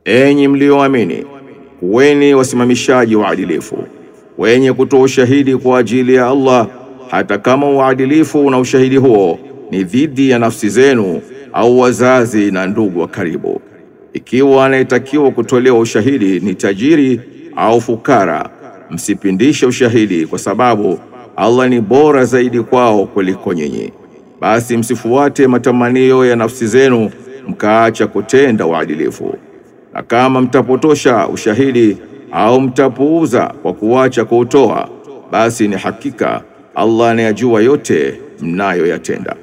Enyi mlioamini, kuweni wasimamishaji waadilifu wenye kutoa ushahidi kwa ajili ya Allah, hata kama uadilifu na ushahidi huo ni dhidi ya nafsi zenu au wazazi na ndugu wa karibu. Ikiwa anayetakiwa kutolewa ushahidi ni tajiri au fukara, msipindishe ushahidi, kwa sababu Allah ni bora zaidi kwao kuliko nyinyi. Basi msifuate matamanio ya nafsi zenu mkaacha kutenda uadilifu. Na kama mtapotosha ushahidi au mtapuuza kwa kuacha kuutoa, basi ni hakika Allah anayajua yote mnayoyatenda.